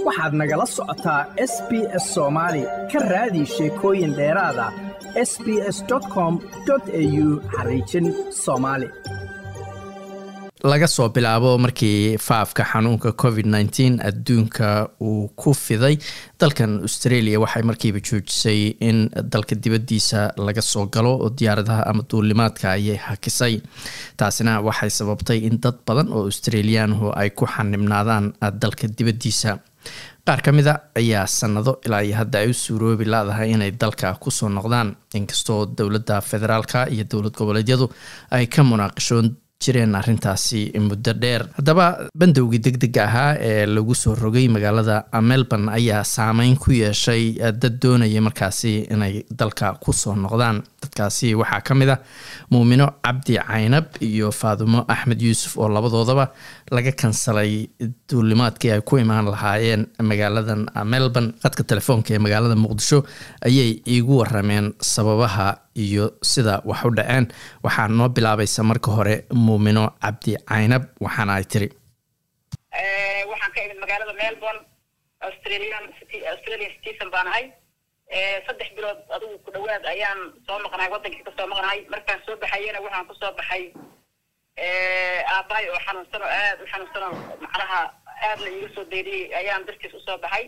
waxaad nagala socotaa s b s soomaali ka raadi sheekooyin dheeraada s b s com au xariijin soomaali laga soo bilaabo markii faafka xanuunka covid nteen adduunka uu ku fiday dalkan australia waxay markiiba joojisay in dalka dibaddiisa laga soo galo oo diyaaradaha ama duulimaadka ayay hakisay taasina waxay sababtay in dad badan oo australiyaanhu ay ku xanibnaadaan dalka dibaddiisa qaar ka mida ayaa sanado ilaa iyo hadda ay u suuroobi laadahay inay dalka kusoo noqdaan inkastoo dowladda federaalka iyo dowlad goboleedyadu ay ka munaaqishoon jireen arrintaasi muddo dheer haddaba bandowgii deg dega ahaa ee lagu soo rogay magaalada melbourne ayaa saameyn ku yeeshay dad doonaya markaasi inay dalka kusoo noqdaan dadkaasi waxaa ka mid ah muumino cabdi caynab iyo faadumo axmed yuusuf oo labadoodaba laga kansalay duulimaadkii ay ku imaan lahaayeen magaaladan melbourne qadka telefoonka ee magaalada muqdisho ayay iigu warameen sababaha iyo sida wax u dhaceen waxaa noo bilaabaysa marka hore muumino cabdi caynab waxaana ay tiri waxaan ka imid magaalada melbourne australian australian citizen baan ahay saddex bilood adigu ku dhawaad ayaan soo maqnahay waddankii kasoo maqnahay markaan soo baxayena waxaan kusoo baxay aabbahay oo xanuunsan oo aad u xanuunsan oo macnaha aad la iiga soo dayriyey ayaan dartiis usoo baxay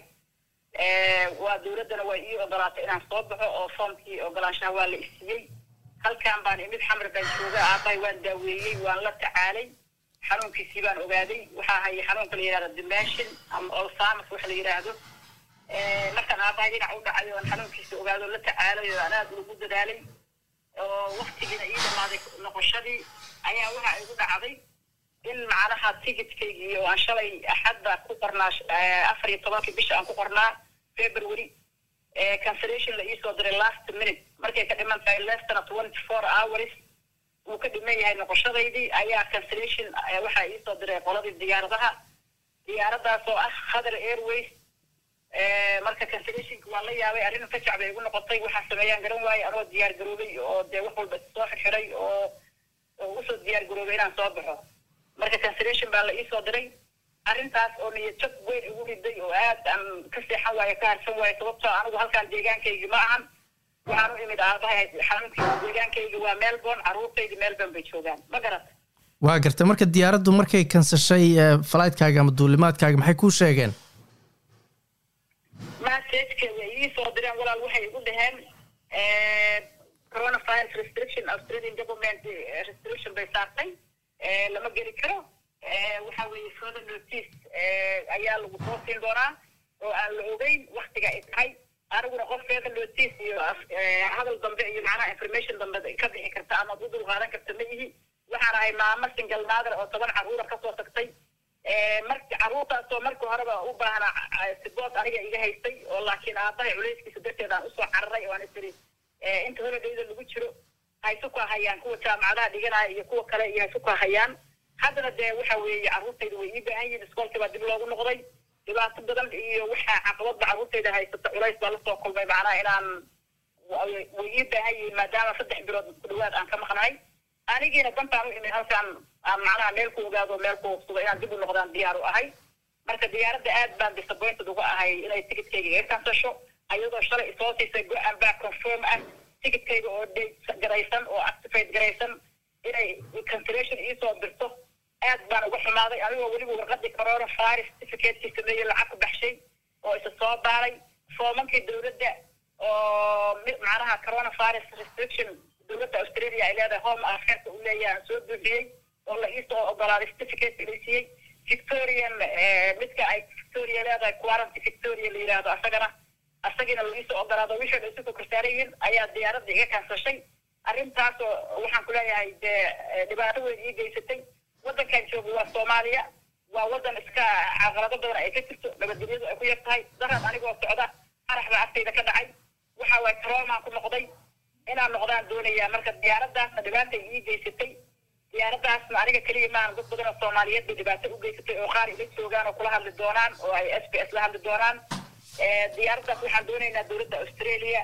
waa dowladdana waa ii ogolaatay inaan soo baxo oo foomkii ogolaanshaha waa la isiiyey halkan baan imid xamar baan jooga aabbahay waan daaweeyey waan la tacaalay xanuunkiisii baan ogaaday waxaa hayay xanuunka la yidhahdo dimension ama olsamas waxa la yidhaahdo markaan aabbahay dhinac u dhacay oon xanuunkiisa ogaado la tacaalay oo aan aad ugu dadaalay oo waktigiina ii dhamaaday noqoshadii ayaa waxa igu dhacday in macnaha ticketkaygi oo aan shalay axadda ku qornaa afar iyo tobankii bisha aan ku qornaa february cancellation la iisoo diray last minute markay ka dhiman tahay lestana twenty four hours uu ka dhiman yahay noqoshadaydii ayaa cancellation waxaa iisoo diray qoladii diyaaradaha diyaaradaas oo ah khatar airways marka cancellationka waa la yaabay arrin ka jacbay igu noqotay waxaa sameeyaan garan waaye anoo diyaar garoobay oo dee wax walba soo xirxiray oo oo usoo diyaar garoobay inaan soo baxo marka cancellation baa la iisoo diray arrintaas oo niyad jab weyn igu riday oo aad aan ka seexan waayo ka harsan waayo sababtoo anigu halkaan deegaankaygi ma ahan waxaan u imid aabahay xanuunkii deegaankaygi waa melbourne carruurtaydi melbourne bay joogaan ma garata waa gartay marka diyaaraddu markay kansashay falaytkaaga ama duulimaadkaaga maxay kuu sheegeen masajka way ii soo direen walaal waxay igu dhaheen coronavirus restriction australian government restriction bay saartay lama geli karo waxa weeye further notice ayaa lagu soo siin doonaa oo aan la ogeyn waktiga ay tahay aniguna qof further notice iyo hadal dambe iyo macnaha information dambe ka bixi karta ama u dul qaadan karta ma yihi waxaan ahay maamo single mother oo toban carruura kasoo tagtay marka carruurtaasoo marka horeba u baahna sibood aniga iga haystay oo laakiin aabahay culayskiisa darteed aan usoo cararay oo aan isiri inta holidayda lagu jiro haysu ku hayaan kuwa jaamacadaha dhiganaya iyo kuwa kale iyo haysu ku hayaan haddana dee waxa weeye carruurtayda way ii baahan yihin iskoolkii baa dib loogu noqday dhibaato badan iyo waxaa caqabadba carruurtayda haysata culays baa lasoo kulmay macnaha inaan way ii baahan yihiin maadaama saddex bilood ku dhawaad aan ka maqnahay anigiina dantaan u imid halkaan aan macnaha meel ku ogaado meel ku hubsado inaan dib u noqdaan diyaar u ahay marka diyaaradda aad baan disappointed uga ahay inay ticketkayga iga kansasho ayadoo shalay isoo siisay go-aan baa confirm ah ticketkayga oo date garaysan oo activate garaysan inay cancellation iisoo dirto aad baan uga xumaaday anigoo weliba warqadii corona virus certificateki sameeyey lacag ku baxshay oo isa soo baaray foomankii dowladda oo macnaha corona virus restriction dowladda australia ay leedahay home affairs u leeyahay aan soo buuxiyey oo la iisoo ogolaaday certificate la siiyey victorian midka ay victoria leedahay quaranty victoria la yidhaahdo asagana asagiina la iisoo ogolaado wixii dha isu korsaarayiin ayaa diyaaradda iga kansashay arrintaasoo waxaan ku leeyahay dee dhibaato weyn ii geysatay waddankan jooga waa soomaaliya waa waddan iska caqalado badan ay ka jirto nabadgelyadu ay ku yar tahay daran anigoo socda qarax baa agtayda ka dhacay waxa waaye troomaan ku noqday inaan noqdaan doonayaa marka diyaaraddaasna dhibaatay ii geysatay diyaaraddaasna aniga keliya maahan dad badan oo soomaaliyeed bay dhibaato u geysatay oo qaar ila joogaan oo kula hadli doonaan oo ay s b s la hadli doonaan diyaaraddaas waxaan doonaynaa dowladda australia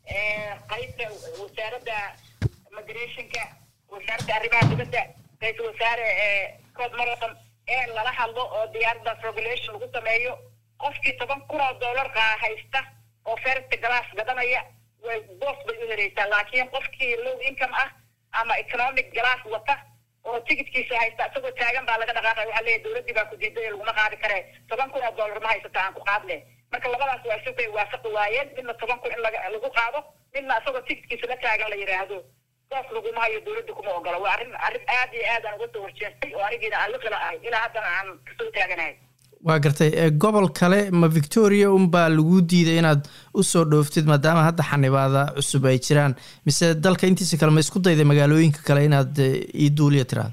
qaybta wasaaradda migrationka wasaaradda arrimaha dibadda ra-iisul wasaare scott morrison ee lala hadlo oo diyaaraddaas regulation lagu sameeyo qofkii toban kun oo dollar haysta oo first glass gadanaya way boos bay u hereysaa laakiin qofkii low income ah ama economic glass wata oo tigidkiisa haysta isagoo taagan baa laga dhaqaaqay waxaa leeyahay dowladdii baa ku diiday laguma qaadi kare toban kun oo dollar ma haysata aan ku qaadne marka labadaas waa isu bay waafaqi waayeen midna toban kun in lagu qaado midna isagoo tigidkiisa la taagan la yidhaahdo saas laguma hayo dowladda kuma ogola waa arrin arrin aad iyo aad aan uga soo horjeestay oo anigiina aan liqila ahay ilaa haddana aan kasoo taaganahay waa gartay gobol kale ma victoria unbaa lagu diiday inaad usoo dhooftid maadaama hadda xanibaada cusub ay jiraan mise dalka intiisa kale ma isku dayday magaalooyinka kale inaad ii duuliya tiraado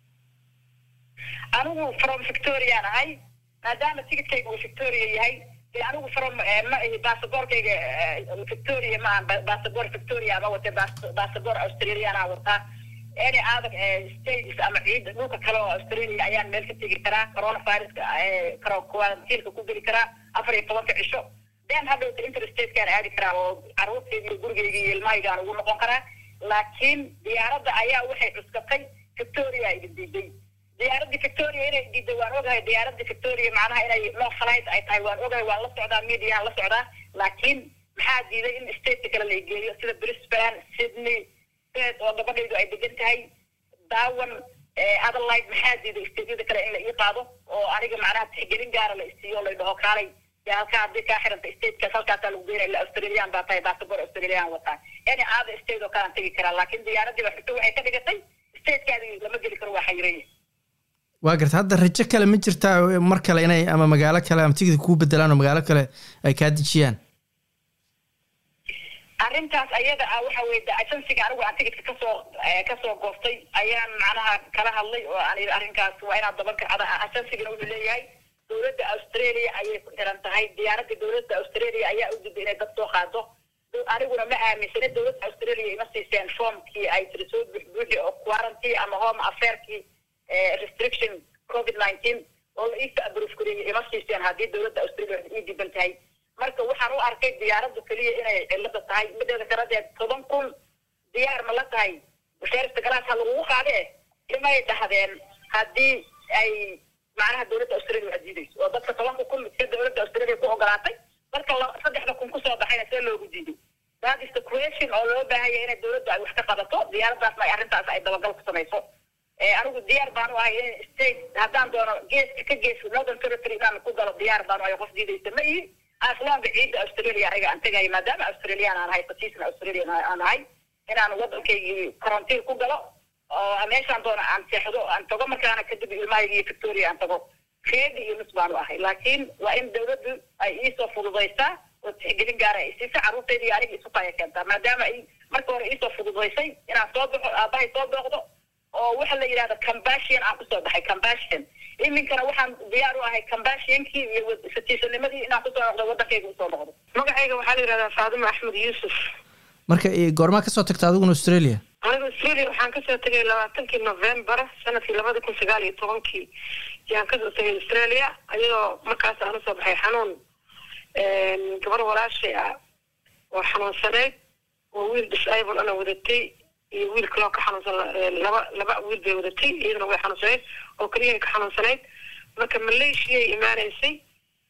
anigu from victoriaan ahay maadaama tigidkayga uu victoria yahay dee anigu from ma ihi basaborkayga victoria ma aan basabor victoria ama wate basabor australiana wataa any other states ama ciida dhulka kale oo australia ayaan meel ka tegi karaa coronaviruska quarantiinka ku geli karaa afar iyo tobanka cisho then hadhowta interstatekaan aadi karaa oo caruurtayda iyo gurigayga iyo ilmahaygaan ugu noqon karaa laakiin diyaaradda ayaa waxay cuskatay victoria ay diiday diyaaradda victoria inay diiday waan ogahay diyaaradda victoria macnaha inay no flight ay tahay waan ogahay waan la socdaa mediaan la socdaa laakiin maxaa diiday in stateka kale la geeyo sida brisbane sydney oo gabadhaydu ay degan tahay daawan adelaide maxaa diiday stateyada kale in la ii qaado oo aniga macnaha tixgelin gaara la isiiyo la dhaho kaalay halkaa haddii kaa xiranta statekaas halkaasaa lagu geynaya ila australian baa tahay baasabor australian wataa any other state oo kalaan tegi karaa laakiin diyaaradii ba xigto waxay ka dhigatay statekaadi lama geli karo waa xayiranya waa garta hadda rajo kale ma jirtaa mar kale inay ama magaalo kale ama tigidka kuu bedelaan oo magaalo kale ay kaa dejiyaan arrintaas ayada ah waxa weye de agensiga anigu aan tigidka kasoo kasoo goostay ayaan macnaha kala hadlay oo aan yidhi arrinkaas waa inaad daban kacda agensigana wuxuu leeyahay dowladda australia ayay ku xiran tahay diyaaradda dowladda australia ayaa u diday inay dad soo qaado aniguna ma aaminsana dowladda australia ima siiseen formkii ay tiri soo buxbuuxi oo quarantine ama home affairkii restriction covid nineteen oo la iisa abruf kariyay ima siiseen haddii dowladda australia ii diban tahay marka waxaan u arkay diyaaradda keliya inay cilada tahay mideeda kaladeed toban kun diyaar ma la tahay first glass ha lagugu qaade imay dhahdeen haddii ay macnaha dowladda australia waa diidayso oo dadka tobanka kun si dowladda australia ku ogolaatay marka saddexda kun kusoo baxayna see loogu diiday that is the question oo loo baahanya inay dowladda ay wax ka qabato diyaaraddaasna ay arrintaas ay dabagal ku samayso anigu diyaar baanu ahay in state haddaan doono geeska ka geeska northern territory inaan ku galo diyaar baanu ahay qof diidaysa ma ihi aslaanka ciidda australia aniga aan tegaya maadaama australian aan ahay fatiisna australian aan ahay inaan waddankaygii quarantine ku galo oo meeshaan doono aan seexdo aan tago markaana kadib ilmahayga iyo victoria aan tago reedi iyo nus baanu ahay laakiin waa in dowladdu ay iisoo fududaysaa oo tixgelin gaara ay siisa carruurtayda iyo aniga isu kaya keentaa maadaama ay marka hore iisoo fududaysay inaan soo baxo aabbahay soo booqdo oo waxa la yidhahda cambashian aan kusoo baxay cambashian iminkana waxaan diyaar u ahay cambashiankii iyo satiisanimadii inaan kusoo noqdo waddankayga usoo noqdo magacayga waxaa la yidhahdaa faadima axmed yuusuf marka goormaa kasoo tagta adiguna australia aniga australia waxaan kasoo tegay labaatankii november sanadkii labada kun sagaal iyo tobankii yaan kasoo tegay australia ayadoo markaas aan usoo baxay xanuun gabar walaashay ah oo xanuunsaneyd oo wiil disable ana wadatay iyo wiil kaloo ka xanuunsan laba laba wiil bay wadatay iyadana way xanuunsanayd oo keliya ka xanuunsanayd marka malaysiaay imaanaysay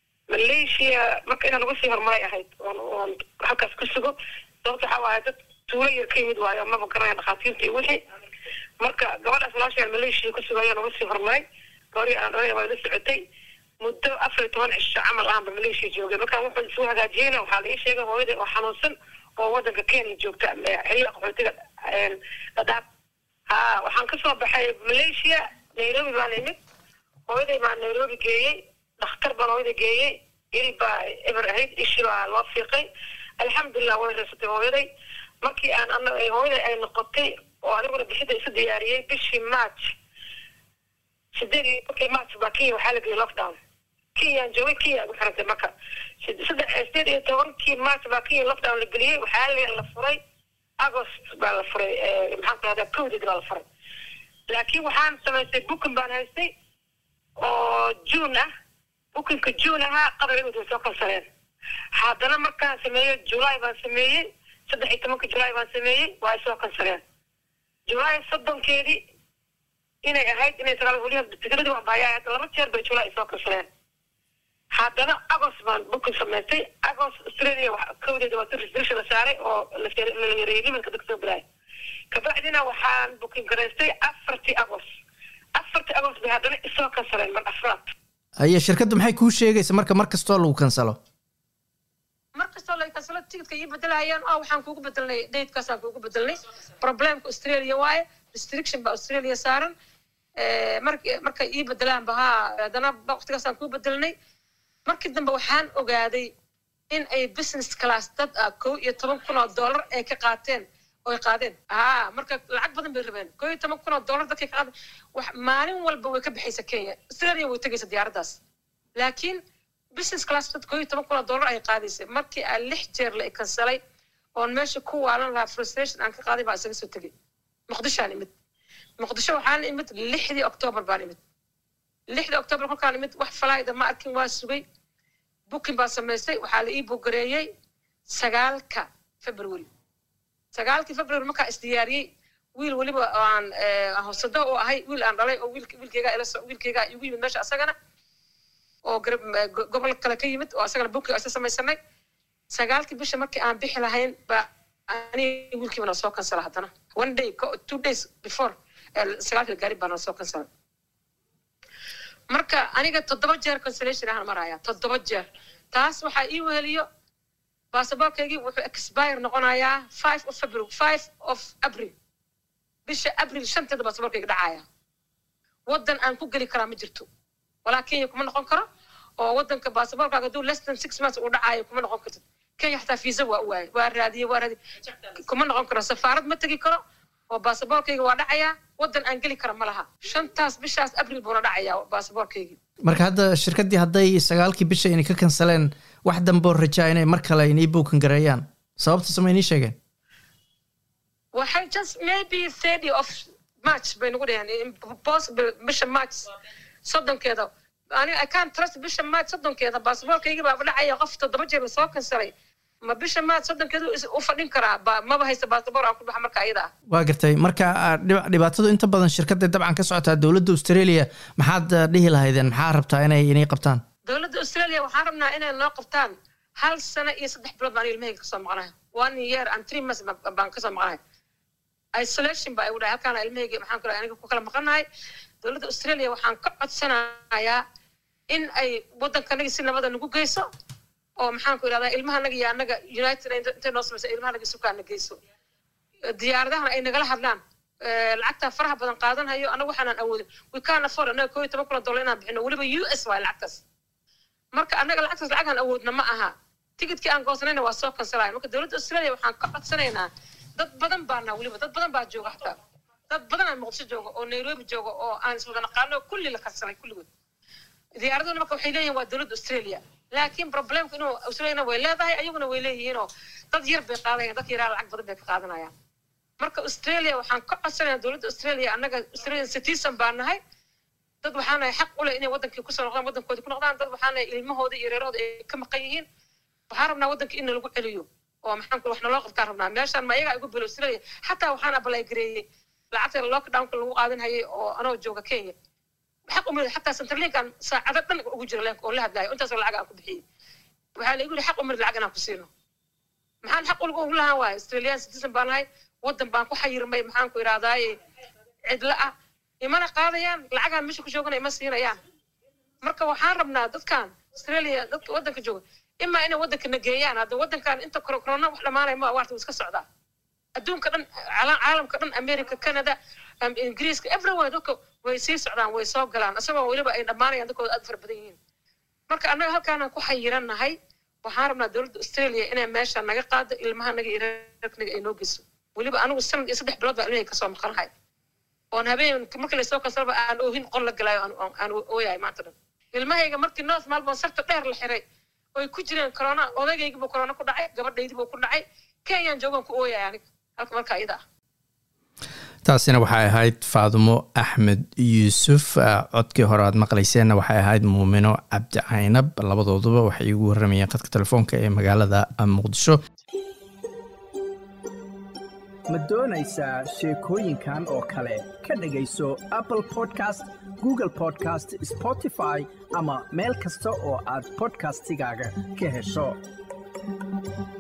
malaysia marka inaan uga sii horumaray ahayd oon oon halkaas ku sugo sababta waxaa waaye dad tuulo yar ka yimid waayo maba garanaya dhakhaatiirta iyo wixii marka gabadhaas walaashaan malaysia ku sugo ayaan uga sii horumaray gabadhii aan dhalay waa la socotay muddo afar iyo toban cisho camal ahanba malaysia joogay markaan wuxuu isu hagaajiyeyna waxaa la ii sheegay hooyadii oo xanuunsan oo waddanka kenya joogta xiliga qaxootiga dadaab ha waxaan kasoo baxay malaysia nairobi baan imid hooyaday baa nairobi geeyey dhakhtar baan hooyada geeyey il baa eber ahayd ishi baa loo fiiqay alxamdulilah way reysatay hooyaday markii aan ana hooyaday ay noqotay oo aniguna bixida isu diyaariyey bishii march sideed iyo markii march baa kenya waxaa la geeyey lockdown kenyaan joogay kenya ugu xirantay marka saddex sideed iyo tobankii march baa kenya lockdown la geliyey waxaa la furay agost baa la furay maxaan ku rahdaa codid baa la furay laakiin waxaan samaystay booking baan haystay oo june ah bookingka june ahaa qabrigood way soo kansaleen haddana markaan sameeyey july baan sameeyey saddex iyo tobanka july baan sameeyey waa ay soo kansaleen july soddonkeedii inay ahayd inay sagaal weliba tikradii waan bahayaa hadda laba jeer bay july ay soo kansaleen haddana agost baan bukin samaystay agost australia kowdeeda waa restriction la saaray oo la yareeyay limanka dadka soo galaya kabacdina waxaan bukin garaystay afartii agost afartii agost bay haddana isoo kansaleen mar afraad haye shirkaddu maxay kuu sheegaysa marka mar kastoo lagu kansalo mar kastoo la kansalo ticketka ii bedelahayaan oo waxaan kuugu bedelnay datekaasaan kuugu bedelnay problemka australia waaye restriction baa australia saaran mark markay ii bedelaan bahaa haddana waqtigaasaan kuu bedelnay markii dambe waxaan ogaaday in ay business class dad ah kow iyo toban kun oo dollar ay ka qaateen oy qaadeen haa marka lacag badan bay rabeen kow iyo toban kun oo dollar dadkay ka qaadeen wax maalin walba way ka baxaysa kenya australia way tegaysa diyaaraddaas laakiin business class dad kow iyo toban kun oo dollar ay qaadaysay markii aan lix jeer la kansalay oon meesha ku waalan lahaa frustration aan ka qaaday baa isaga soo tegay muqdishoaan imid muqdisho waxaan imid lixdii octoobar baan imid lixdii octoobar kolkaan imid wax falaayda ma arkin waa sugay booking baa samaystay waxaa la ii bugareeyey sagaalka february sagaalkii february markaa isdiyaariyey wiil weliba aan hosado oo ahay wiil aan dhalay oo wiilkeyga ila wiilkeyga igu yimid meesha asagana oo gobol kale ka yimid oo asagana booking isa samaysanay sagaalkii bisha markii aan bixi lahayn baa ani wiilkiiba na soo kansala haddana one day two days before sagaalkii gaari baa na soo kansala marka aniga toddoba jeer consolation ahaan maraya toddoba jeer taas waxaa ii weheliyo baasaboorkaygii wuxuu expire noqonayaa five of february five of april bisha april shanteeda baasaboorkayga dhacaya waddan aan ku geli karaa ma jirto walaa kenya kuma noqon karo oo waddanka baasaboorkaaga hadduu less than six months uu dhacayo kuma noqon kartid kenya xataa fiisa waa u waayay waa raadiyey waa raadiyey kuma noqon karo safaarad ma tegi karo oo baasaboorkayga waa dhacayaa waddan aan geli kara ma laha shantaas bishaas abril buuna dhacayaa baasaboorkaygii marka hadda shirkaddii hadday sagaalkii bisha inay ka kansaleen wax damboo rajaa inay mar kale inay bookan gareeyaan sababta sama inii sheegeen waxay just maybe thirty of march bay nagu dhaheen possible bisha march soddonkeeda ani i can't trust bisha march soddonkeeda baasaboorkaygii baa dhacaya qof toddoba jeer lasoo kansalay ma bisha maad soddonkeedu u fadhin karaa maba haysta baasaboor aan ku baxa marka ayada ah waa gartay marka dhibaatadu inta badan shirkadda dabcan ka socotaa dowladda australia maxaad dhihi lahaydeen maxaa rabtaa inay inay qabtaan dowladda australia waxaan rabnaa inay noo qabtaan hal sano iyo saddex bilood baan ilmahayga kasoo maqnahay one year and three months baan kasoo maqnahay isolation baa igu dhahay halkaana ilmahayga maxaan kula aniga ku kala maqanahay dowladda australia waxaan ka codsanayaa in ay waddankanagi si nabada nagu geyso oo maxaan ku idhahdaa ilmahanaga iyo annaga united intay noo samaysa ilmahanaga sukaana geyso diyaaradahana ay nagala hadlaan lacagtaa faraha badan qaadanhayo annaga waxaanaan awoodin we can afford annaga koo iyo toban kuna dollar inaan bixino weliba u s waay lacagtaas marka annaga lacagtaas lacagaan awoodna ma aha ticketkii aan goosanayna waa soo kansalaya marka dowladda australia waxaan ka codsanaynaa dad badan baana weliba dad badan baa jooga xataa dad badan aan muqdisho jooga oo nairobi jooga oo aan iswada naqaano kulli la kansalay kulligood diyaaraduna marka waxay leeyihin waa dowladda australia laakiin problemku inuu australiana way leedahay ayaguna way leeyihiinoo dad yar bay qaadayaan dadka yaraa lacag badan bay ka qaadanayaan marka australia waxaan ka codsanaya dowladda australia annaga australian citizen baa nahay dad waxaanahay xaq u leh inay waddankii kusoo noqdaan waddankoodii ku noqdaan dad waxaanahay ilmahooda iyo reerahooda ay ka maqan yihiin waxaan rabnaa waddankii in lagu celiyo oo maxaan wax naloo qabtaan rabnaa meeshaan ma ayagaa igu bilo australia xataa waxaan abalay gareeyey lacagta lockdownka lagu qaadan hayay oo anoo jooga kenya xaq umid xataa centerlinkan saacado dhan ugu jira leenka oo la hadlaayo intaasoo lacag aan ku bixiyey waxaa la igu yihi xaq umid lacag inaan ku siino maxaan xaq ulga ugu lahaan waaya australian citizen baan nahay waddan baan ku xayirmay maxaan ku idhahdaaye cidla ah imana qaadayaan lacagaan meesha ku joogana ima siinayaan marka waxaan rabnaa dadkan australia dadka waddanka jooga imaa inay waddanka nageeyaan hadda waddankan inta corona wax dhamaanaya ma waarta iska socdaa adduunka dhan caalamka dhan america canada ingiriiska everywhere dadka way sii socdaan way soo galaan isagoo weliba ay dhammaanayaan dadkooda aad fara badan yihiin marka annaga halkaanaan ku xayirannahay waxaan rabnaa dowladda australia inay meesha naga qaado ilmahanaga iyo reerkanaga ay noo geyso weliba anigu sanad iyo saddex bilood baa ilmahayga kasoo maqanahay oon habeen markii lasoo kansalaba aan oohin qol la galaayo aan ooyahay maanta dhan ilmahayga markii north melbourne sarta dheer la xiray oy ku jireen corona odaygaygii buu corona ku dhacay gabadhaydii buu ku dhacay kenyaan joogaan ku ooyaya aniga halka marka iyada ah taasina waxay ahayd faadumo axmed yuusuf codkii hore aad maqlayseenna waxay ahayd muumino cabdi caynab labadooduba waxay igu waramayeen khadka telefoonka ee magaalada muqdisho ma doonaysaa sheekooyinkan oo kale ka dhegayso apple podcast google podcast spotify ama meel kasta oo aad bodkastigaaga ka hesho